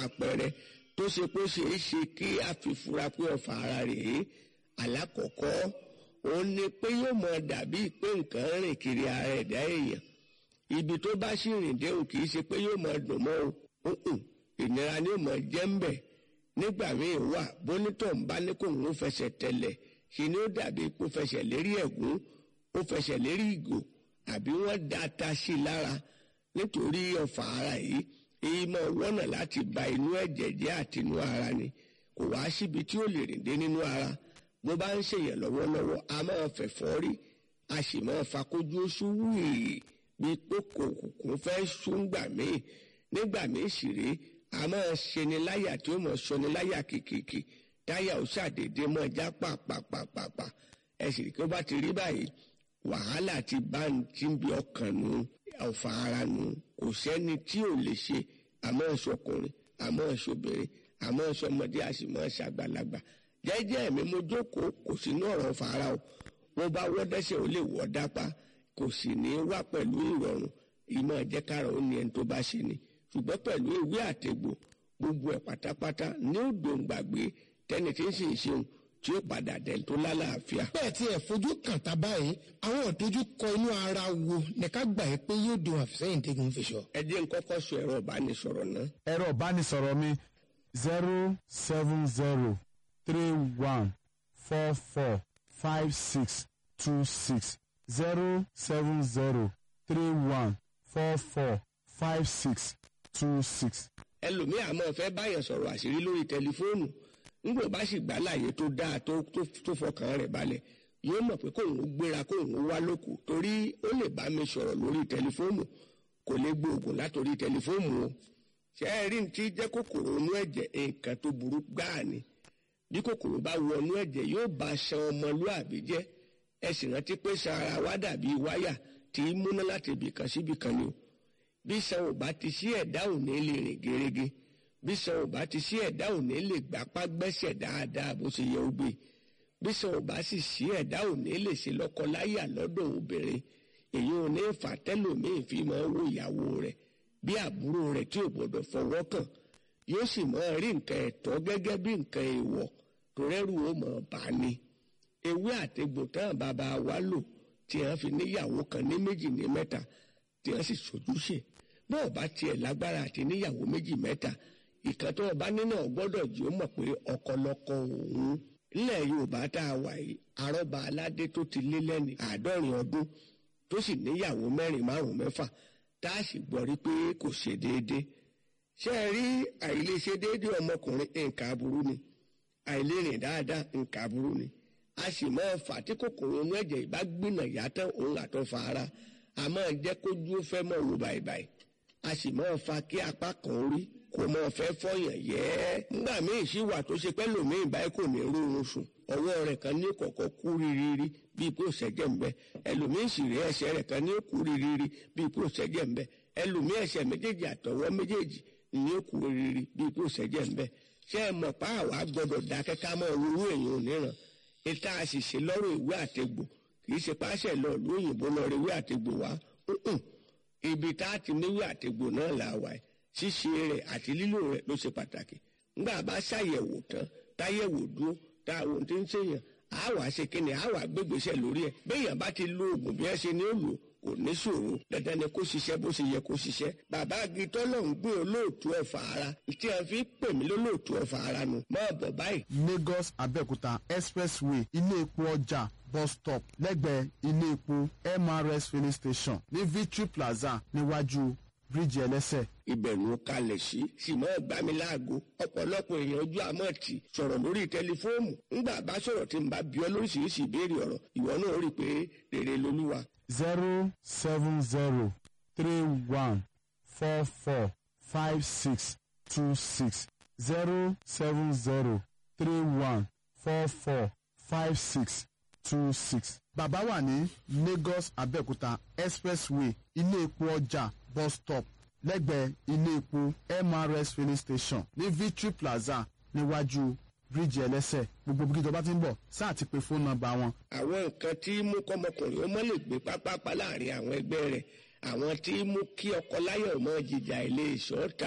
àpẹẹrẹ tó ṣe pé ó ṣeé ṣe kí a fi fura pé ọ̀fà ara rèé alákọ̀ọ́kọ́ òun ni pé yóò mọ dàbí pé nǹkan rìn kiri ara ẹ̀dá èèyàn ibi tó bá sì rìn dé òun kì í ṣe pé yóò mọ dùn mọ́ o ǹǹ, ìnira ni yóò mọ jẹ́ ń bẹ̀ nígbà míì wà bónítọ̀ ń bá ní kó ń fẹsẹ̀ tẹ̀lẹ̀ ṣe ni ó dàbí kó fẹsẹ̀ lérí ẹ̀gún ó fẹsẹ̀ lérí ìgò àbí wọ́n da ata sí i lára nítorí ọ̀fà ara yìí èyí máa wọ́nà láti ba inú ẹ̀jẹ̀ jẹ́ àti inú ara ni kò wá síbi tí ó lè rìn dé nínú ara bó bá ń ṣèyàn lọ́wọ́lọ́wọ́ a máa fẹ̀fọ́ rí a sì máa fakójú oṣù wíì bí kókò kùkùn fẹ́ ṣúngbà míì nígbà míì sì rí a máa ṣeni láyà tí ó mọ̀ ṣọni láyà kìkìkì táyà ó ṣàdédé mọ́ já pàpàpàpàpà ẹ sì rí kí ó bá ti rí báyìí wàhálà ti bá ń tí ń bí ọkàn nù ọ̀fà ara nù kò sẹ́ni tí ò lè ṣe àmọ́ ẹ̀ṣọ́kùnrin àmọ́ ẹ̀ṣọ́bìnrin àmọ́ ẹ̀ṣọ́mọdé àṣìmọ́ ẹ̀ṣàgbàlagbà jẹ́jẹ́ mi mo jókòó kò sínú ọ̀rọ̀ fara o wọ́n bá wọ́ dẹ́sẹ̀ ó lè wọ́ dápá kò sì ní wá pẹ̀lú ìrọ̀rùn ìmọ̀ ẹ̀jẹ̀kára ó ní ẹni tó bá ṣe ni ṣùgbọ́n pẹ̀lú ìwé àtẹ̀gbò gbogbo ẹ̀ pátápátá ní ó dòǹgbàgbé tẹ́ni tí ń sì ń ṣeun tí ó padà dẹ̀ tó lálàáfíà. bẹ́ẹ̀ tí ẹ̀ fojú kàn tá báyìí àwọn ìdojúkọ inú ara wo ní ká gbà yí pé yóò dùn àfisẹ́yìn tẹ́gun fi sọ. ẹ jẹ́ n kọ́kọ́ sọ ẹ̀rọ ìbánisọ̀rọ̀ náà ẹ̀rọ ìbánisọ̀rọ̀ mi zero seven zero three one four four five six two six zero seven zero three one four four five six two six. ẹlòmíì àmọ́ fẹ́ báyàn sọ̀rọ̀ àṣírí lórí tẹlifóònù nígbà bá sì gbà láàyè tó dáa tó tó- tó fọkàn rẹ̀ balẹ̀ yóò mọ̀ pé kóun ó gbéra kóun ó wá lóko torí ó lè bá mi sọ̀rọ̀ lórí tẹlifóònù kò lè gbóògùn látòrí tẹlifóònù o ṣé ẹ rí ní tí jẹ́ kòkòrò inú ẹ̀jẹ̀ nǹkan tó burú gbáà ni bí kòkòrò bá wọnú ẹ̀jẹ̀ yóò bá ṣan ọmọlúàbí jẹ́ ẹ sì rántí pé ṣan ara wa dàbí wáyà tí í múná láti ibì kan síbì kan ni o bí ṣan ò bá ti sí ẹ̀dá ò ní lè rìn gerege bí ṣan ò bá ti sí ẹ̀dá ò ní lè gbapá gbẹ́sẹ̀ dáadáa bó ṣe yẹ ó gbé bí ṣan ò bá sì sí ẹ̀dá ò ní lè ṣe lọ́kọláyà lọ́dọ̀ obìnrin èyí ò ní fà tẹ́lòmíì fi máa wo ìyàwó rẹ̀ bí àbúrò rẹ̀ tí ò gbọdọ̀ fọwọ́ kàn yóò sì máa rí nǹkan ẹ̀tọ́ gẹ́gẹ́ bí nǹkan èèwọ̀ tó rẹ́rù ó mọ̀ bá ní ewé àtegbò tán bàbá wa lò tí wọ́n fi níyàwó kan ní méjì ní mẹ́ta tí wọ́n sì sojúṣe bó o bá tiẹ̀ lágbára àti níyàwó méjì mẹ́ta ìkan tó o bá nínú ọgbọ́dọ̀ jí ó mọ̀ pé ọkọlọkọ òun nílẹ̀ yorùbá tá a wà yìí arọ́ba aládé tó ti lé lẹ́ni àádọ́rin ọdún tó sì níyàwó mẹ́rin márùn-ún mẹ́fà tá a sì gbọ́ rí pé kò ṣe déédéé ṣé ẹ rí àìlèṣe déédéé ọmọkùnrin nǹkan aburú ni àìlérìn dáadáa nǹkan aburú ni a sì máa fà tí kòkòrò inú ẹ̀jẹ̀ ìbá gbìnà yàtọ̀ òun àtọ̀fà ara a máa jẹ́ kójú ó fẹ́ mọ̀ wò bàìbàì a sì máa fa kí apá kan rí kò máa fẹ́ fọyàn yẹ́ nígbà míì sì wà tó ṣe pẹ́ lòmíì báyìí kò ní rórun sùn ọwọ́ rẹ̀ kan ní kọ̀kọ́ kú rírírí bíi pé ó ṣẹ́jẹ̀ ń bẹ ẹlòmíì sì rí ẹsẹ̀ rẹ̀ kan ní kú rírírí bíi pé ó ṣẹ́jẹ̀ ń bẹ ẹlòmíì ẹsẹ̀ méjèèjì àtọwọ́ méjèèjì ní kú rírírí bíi pé ó ṣẹ́jẹ̀ ń bẹ ṣé ẹ mọ̀ pa àwa gbọ́dọ̀ dákẹ́ ká mọ́ owó èèyàn òníran ìta àṣìṣe lọ́rọ̀ ìwé àtegbò kì í ṣe páṣẹ lọ ìlú òyìnbó lọ rí ìwé àtegbò wá ǹǹ. ibi tá a ti níwé àtegbò náà là wà ẹ̀ ṣíṣe rẹ̀ àti lílò rẹ̀ ló ṣe pàtàkì ńgbà bá ṣàyẹ̀wò tán táyẹ̀wò dúró tá àwọn tí ń ṣèyàn á wàá ṣe kíni á wàá gbégbèsè lórí ẹ̀ béèyàn bá ti lo oògùn bí ẹ ṣe ní ó lò kò ní ṣòro dandan ni kó ṣiṣẹ́ bó ṣe yẹ kó ṣiṣẹ́ bàbá agitọ́ náà ń gbé olóòtú ọ̀fà ara tí a fi pè mí lólóòtú ọ̀fà ara nu máa bọ̀ báyìí lagos abẹ́òkúta expressway ilé epo ọjà bus stop lẹ́gbẹ̀ẹ́ ilé epo mrs filling station ní victory plaza níwájú bíríìjì ẹlẹ́sẹ̀ ìbẹ̀rù kalẹ̀ sí sì máa gbá mi láago ọ̀pọ̀lọpọ̀ èèyàn ojú àmọ́ tì sọ̀rọ̀ lórí tẹlifóònù ńgbà bá sọ̀rọ̀ tí n bá bí ọ lóríṣiríṣi ìbéèrè ọ̀rọ̀ ìwọ náà rí i pé rere lolúwa zero seven zero three one four four five six two six zero seven zero three one four four five six two six. bàbá wà ní lagos abẹ́òkúta expressway ilé epo ọjà bus stop lẹ́gbẹ̀ẹ́ ilé epo mrs filling station ní victory plaza níwájú bíríìjì ẹlẹ́sẹ̀ gbogbo bí ìjọba ti ń bọ̀ sáà ti pe fóònù nọ́mbà wọn àwọn nǹkan tí mú kọ́mọkùnrin ó mọ́ lè gbé pápápá láàrin àwọn ẹgbẹ́ rẹ̀ àwọn tí mú kí ọkọ láyọ̀ mọ́ jìjà ilé ìṣọ́ta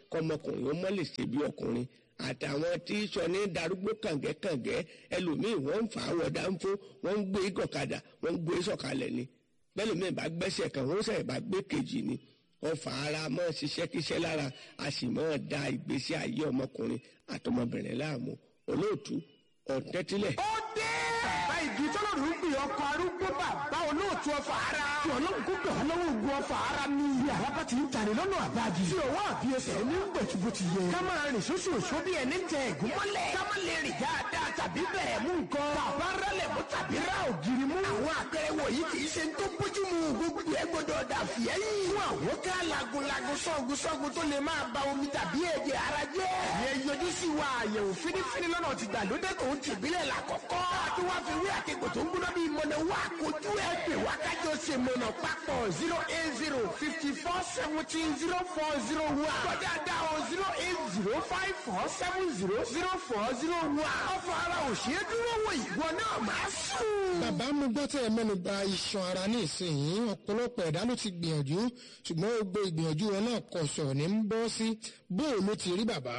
kọmọkùnrin ó mọ́ lè ṣe bí ọkùnrin àtàwọn tí sọ ní darúgbó kàngẹ́kàngẹ́ ẹlòmíì wọ́n ń fà á wọ̀dà ń fó wọ́n ń gbé gọ̀kadà wọ́n ń gbé sọ̀kalẹ̀ ni bẹ́lòmíì bá gbẹ́sẹ̀ kan wọ́n sẹ̀ bá gbé kejì ni wọ́n fà ara mọ́ ṣiṣẹ́ kíṣẹ́ lára a sì mọ́ da ìgbésí ayé ọmọkùnrin àtọmọbìnrin láàmú olóòtú ọ̀tẹ́tílẹ̀. ó dé. bàbá igi tọ́lọ́run ń gbé ọkọ̀ arúgbó bàbá olóòtú ọfà ara. tí ọlọ́run kó gbà lọ́wọ́ ogun ọfà ara ní iye àlábá ti ń tani lọ́nà àbájì. tí òwò àbí ẹsẹ̀ ní bẹ̀tùbù ti yẹ. ká máa rìn sóṣooṣo bí ẹni tẹ ẹ̀gún mọ́lẹ̀. ká má lè rìn dáadáa tàbí bẹ̀rẹ̀ mú nǹkan. bàbá rẹlẹ̀ mú tàbí ra ògiri mú. àwọn àpẹẹrẹ wọ̀nyí kì í ṣe ń tó bójú mu gbogbo ẹ gbọdọ̀ dà fìyẹ́ yìí. fún àwọn ká lagunlagun sọ́gun sọ́gun tó lè máa ba omi tàbí ẹ̀jẹ̀ ara jẹ́. ìyẹn yọjú sí wa àyẹ̀wò fínífíní lọ́nà ti gbàlódé tó ń tìbílẹ̀ làkọ́kọ́. àti wá fi wí àkekò tó ń gbóná bíi mọ̀nà wá kojú ẹ̀ pè wá kájọ ṣe mọ̀nà papọ̀ zero eight zero fifty four seventeen zero four zero one. kọjá dá o zero eight zero five four seven zero zero four zero one. ọ̀fọ̀ ara ò ṣe é dúró wò ìwọ náà máa sùn. bàbá mo gbọ́ tẹ́ ẹ mẹ́nu ba iṣan ara ní ìsinyìí ọ̀pọ̀lọpọ̀ ẹ̀dá ló ti gbìyànjú ṣùgbọ́n gbogbo ìgbìyànjú wọn náà kọ̀ sọ̀rọ̀ ní ń bọ́ sí bóò ló ti rí bàbá.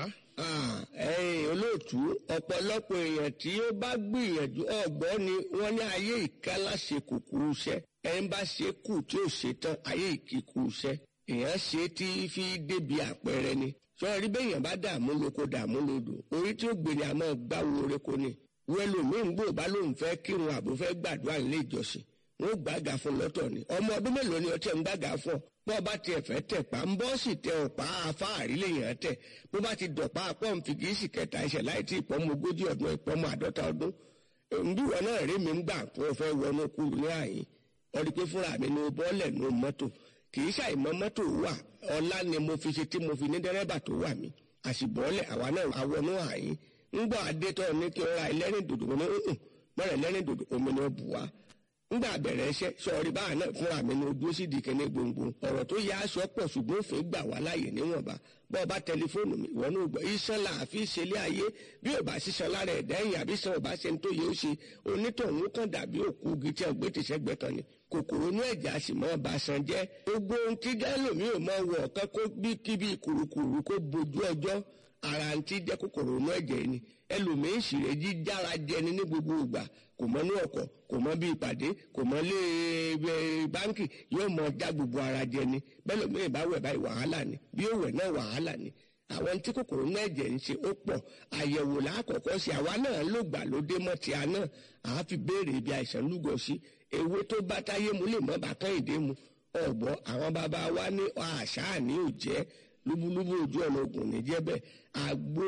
ẹ̀yin olóòtú ọ̀pọ̀lọpọ̀ èèyàn tí ó bá gbìyànjú ọ̀gbọ́n ni wọ́n ní ayé ìkálá ṣe kúkúrú iṣẹ́ ẹni bá ṣe kù tí ò ṣe tán ayé ìkíkú iṣẹ́ èèyàn ṣe tí fi débi àpẹẹrẹ ni sọ̀rọ̀ rí bẹ́yàn bá dààmú lóko dààmú lódò orí tí ó gbèrè àmọ́ gbáwo oreko ni wẹ́lòmíín gbò bá lóun fẹ́ kírun àbò fẹ́ gbàdúrà nílé ìjọsìn wọn ò gbàgà fún lọ́tọ̀ ni ọmọ ọdún mélòó ni ọtí ẹ̀ ń gbàgà fún ọ bó bá tiẹ̀ fẹ́ tẹ̀ pa ń bọ́ sì tẹ ọ̀pá afáàrí lèèyàn tẹ̀ bó bá ti dọ̀pá pọ́ǹfì kì í sì kẹta ẹsẹ̀ láì tí ìpọ́nmọ ogójì ọdún ìpọ́nmọ àádọ́ta ọdún bí wọn náà rí mi ń gbà tó o fẹ́ wọnú kúrú ní àyín ọdí pé fúnra mi ni bọ́ọ̀lẹ̀ ní mọ́tò kì í ṣàìmọ́ mọ́tò wà ọlá ni mo fi ṣe tí mo fi ní dẹ́rẹ́bà tó wà mí àṣìbọ́ọ̀lẹ̀ àwa náà àwọnú àyín ńgbà adétọ́ ní kí n ra ẹlẹ́rìn dòdò mo ní hùn mọ́rẹ̀ ẹlẹ́rìn dòdò omi ni ó bù wá ńgbà bẹ̀rẹ̀ iṣẹ́ sọ̀rí báà náà fúnra mi ni ojú sì di kẹ́ni gbòǹgbò ọ̀rọ̀ tó yá aṣọ pọ̀ ṣùgbọ́n òfin gbà wá láàyè níwọ̀nba bọ́ọ̀ bá tẹlifóònù mi ìwọ náà gbọ́ iṣan là á fi ṣẹlẹ̀ ayé bí ò bá ṣiṣan lára ẹ̀dá ẹ̀yìn àbí san ò bá ṣe ń tó yẹ ó ṣe onítọ̀hún kan dàbí òkú igi tí ọ̀gbẹ́ ti ṣẹ́gbẹ́ kan ni kòkòrò inú ẹ̀jẹ̀ a sì mọ́ ọba san jẹ́ gbogbo ohun tí gálòmí ò mọ wọ̀ ọ̀kan kó bí kíbi kùrukùru kó bojú ọjọ́ ara ń tí jẹ́ kòkòrò inú ẹ̀jẹ̀ ni ẹlòmíín sì rẹ̀ jíjára jẹni ní gbogbo ìgbà kò mọ ní ọkọ̀ kò mọ bí ìpàdé kò mọ lé báńkì yóò mọ já gbogbo ara jẹni bẹ́ẹ̀ lómìnira bá wẹ̀ báyìí wàhálà ni bí ó wẹ̀ náà wàhálà ni àwọn tí kòkòrò náà jẹ́ ń ṣe ó pọ̀ àyẹ̀wò lákọ̀ọ́kọ́ sí àwa náà ló gbà ló dé mọ́ ti àná àá fi béèrè ibi àìsàn lúgọ sí ewé tó bá táyé mu lè mọ́ bàtán ìdè mu ọ̀gbọ́ àwọn bàbá wa ní àṣà ní òjẹ́ lúbúlúbú ojú ọ̀nà ògùn ní jẹ́bẹ̀ àgbo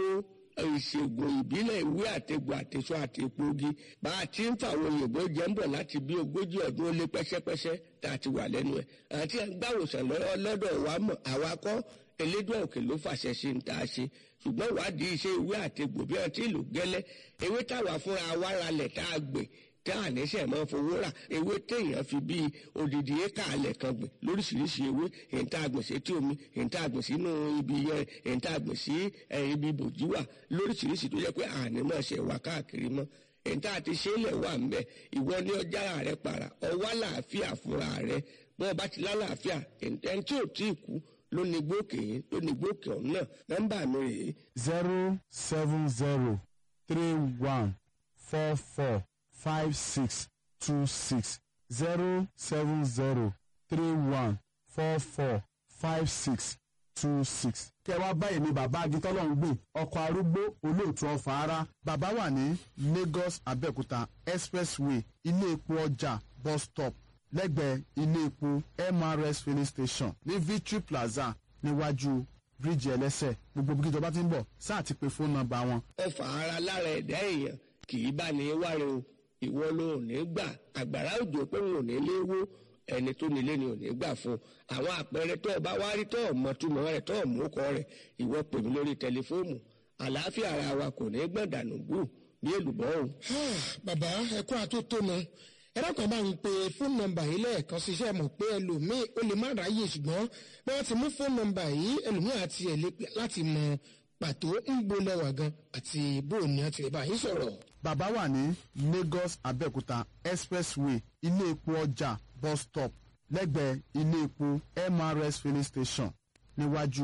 ìṣègùn ìbílẹ̀ ìwé àtẹ̀gbò àtẹ̀sọ àtẹ̀pọ̀gi bá a ti ń fàwọn òyìnbó jẹ́ ń bọ̀ láti bí ogójì ọdún ó lé pẹ́sẹ́pẹ́sẹ́ tá a ti wà lẹ́nu ẹ̀ àti gbàwòsàn lọ́dọ̀ wa mọ̀ àwa kọ́ elédùn òkè ló fàṣẹ sí ń tá a ṣe ṣùgbọ́n ìwádìí iṣẹ́ ìwé àtẹ̀gbò bí wọ́n ti lò gẹ́lẹ́ ewé táwa fúnra wa ralẹ̀ tá a gbè tá a níṣẹ́ máa fowó rà ewé téèyàn fi bíi odidi éka alẹ̀ kan gbìn lóríṣiríṣi ewé èyí tá a gbìn sí etí omi èyí tá a gbìn sínú ibi yẹn èyí tá a gbìn sí ibi bòjú wà lóríṣiríṣi tó jẹ́ pé àní máa ṣe wà káàkiri mọ́ èyí tá a ti ṣe é lẹ̀ wà ń bẹ̀ ìwọ ní ọjà rẹ para ọwọ́ àlàáfíà fúnra rẹ bọ́n bá ti lálàáfíà ẹni tí ò tí ì kú ló ní gbókè yín ló ní gbókè ọ̀hún náà nọ́mbà mi rèé zero seven zero three one four four five six two six zero seven zero three one four four five six two six. kẹ́ wá báyìí ni bàbá agitọ́lọ́ ń gbìn ọkọ̀ arúgbó olóòtú ọ̀fà ara bàbá wà ní Lagos Abẹ́òkúta expressway ilé epo ọjà bus stop lẹ́gbẹ̀ẹ́ ilé epo MRS filling station ní Victory Plaza níwájú bíríìjì ẹlẹ́sẹ̀ gbogbo bí kíjọba ti ń bọ̀ sáà ti pe fóònù nọ́mbà wọn ọfà ara lára ẹ̀dá èèyàn kì í bá ní wáre o ìwọ ló ò ní gbà àgbàrá òjò pé wọn ò ní léwó ẹni tó nílé ni ò ní gbà fún àwọn àpẹẹrẹ tó o bá wá rí tó o mọ túmọ̀ rẹ̀ tó o mú kọ rẹ̀ ìwọ pè mí lórí tẹlifóònù àlàáfíà ara wa kò ní gbọ̀dànù gbù bí èlùbọ́ o. bàbá ẹkún àtótónu ẹlẹ́kọ̀ọ́ bá ń pe fóònù nọ́mbà yìí lẹ́ẹ̀kan ṣiṣẹ́ mọ̀ pé ẹlòmíì ó lè má ráyè ṣùgbọ́n bí wọ́n ti mú fóònù nọ́mbà yìí ẹlòmíì àti ẹ̀ lè pè láti mọ pàtó ń gbolẹ̀wà gan àti bóòní àti ìbá yìí sọ̀rọ̀. bàbá wà ní Lagos Abẹ́òkúta expressway ilé epo ọjà bus stop lẹ́gbẹ̀ẹ́ ilé epo MRS filling station níwájú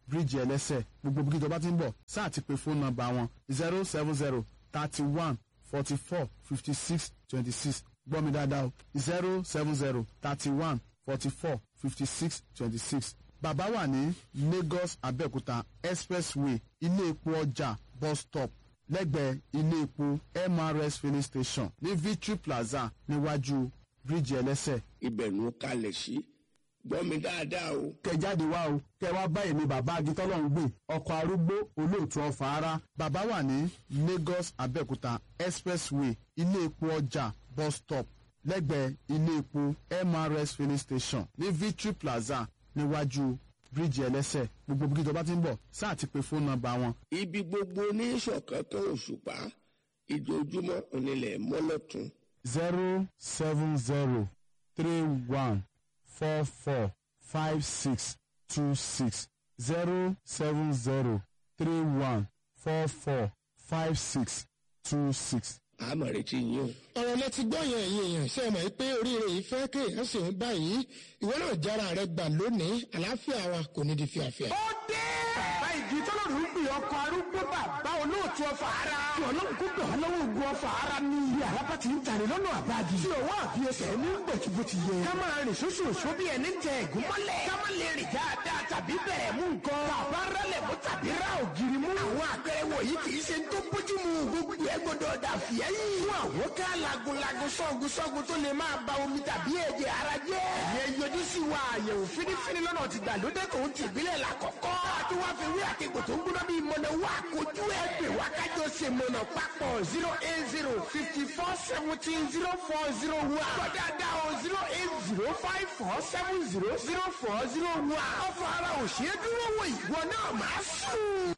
bíríìjì ẹlẹ́sẹ̀ gbogbo bí kíjọba ti ń bọ̀ sáà ti pe fóònù nọ́mbà wọn zero seven zero thirty one forty four fifty six twenty six gbọ́ mi dáadáa o zero seven zero thirty one forty four fifty six twenty six bàbá wà ní Lagos Abẹ́òkúta expressway ilé epo ọjà bus stop lẹ́gbẹ̀ẹ́ ilé epo MRS filling station ní Victory Plaza níwájú bíríìjì ẹlẹ́sẹ̀ ibẹ̀ ló kalẹ̀ sí gbọ́ mi dáadáa o. kẹ jáde wá o kẹ wá bá èmi bàbá agitọ́lọ́hún gbé ọkọ̀ arúgbó olóòtú ọ̀fà ara bàbá wà ní Lagos Abẹ́òkúta expressway ilé epo ọjà bus stop lẹ́gbẹ̀ẹ́ ilé epo MRS filling station ní Victory Plaza níwájú bíríìjì ẹlẹ́sẹ̀ gbogbo bí ìjọba ti ń bọ̀ sáà ti pe fóònù nọ́mbà wọn ibi gbogbo ní ìṣọ̀kan kan òṣùpá ìjojúmọ́ onílẹ̀ mọ́lọ́tún zero seven zero three one four four five six two six zero seven zero three one four four five six two six. àmọ̀ retí yín o. ọ̀rọ̀ lẹ ti gbọ́ yẹn ẹ̀yin èèyàn ṣe é mọ̀ pé oríire yìí fẹ́ kéèyàn sì ń báyìí ìwọ náà jára rẹ gbà lónìí àlàáfíà wa kò ní di fíafíà. ó dé. bàbá ìdí tọ́lọ́run ń pè ọkọ̀ arúgbó bàbá olóòtú ọfà ara. tí ọlọ́run kó gbà wọ́n lọ́wọ́ ogun ọfà ara ní ilé àlápá ti ń tàrí lọ́nà àbájì. tí ọwọ́ àbí ẹsẹ̀ ní gbẹ̀tù ti yẹ. ká máa rìn sóṣù òṣó bí ẹni tẹ ẹ̀gún mọ́lẹ̀. ká má lè rìn dáadáa tàbí bẹ̀rẹ̀ mú nǹkan. bàbá rálẹ̀ mú tàbí rá ògiri mú. àwọn àpẹẹrẹ wọ̀nyí kì í ṣe tó bójú mu. gbogbo ẹ gbọdọ̀ dà fìyẹ́ yìí. fún àwọn ká lagunlagun sọ́gun sọ́gun tó lè máa ba omi tàbí ẹ̀jẹ̀ ara jẹ́. ẹ̀yẹ yọjú sí wa àyẹ̀wò fínífíní lọ́nà ti gbàlódé tó ń tìbílẹ̀ la kọ̀kọ́. àti wá fi wí àtẹ̀gbò tó ń gbóná bíi mọ̀nà wá kojú ẹ̀ pè wá kájọ ṣe mọ̀nà papọ̀ zero eight zero fifty four seventeen zero four zero one. gbọ́dọ̀ o zero eight zero five four seven zero zero four zero one. ọ̀fọ̀ ara òṣèré dúró wò ìwọ náà máa sùn.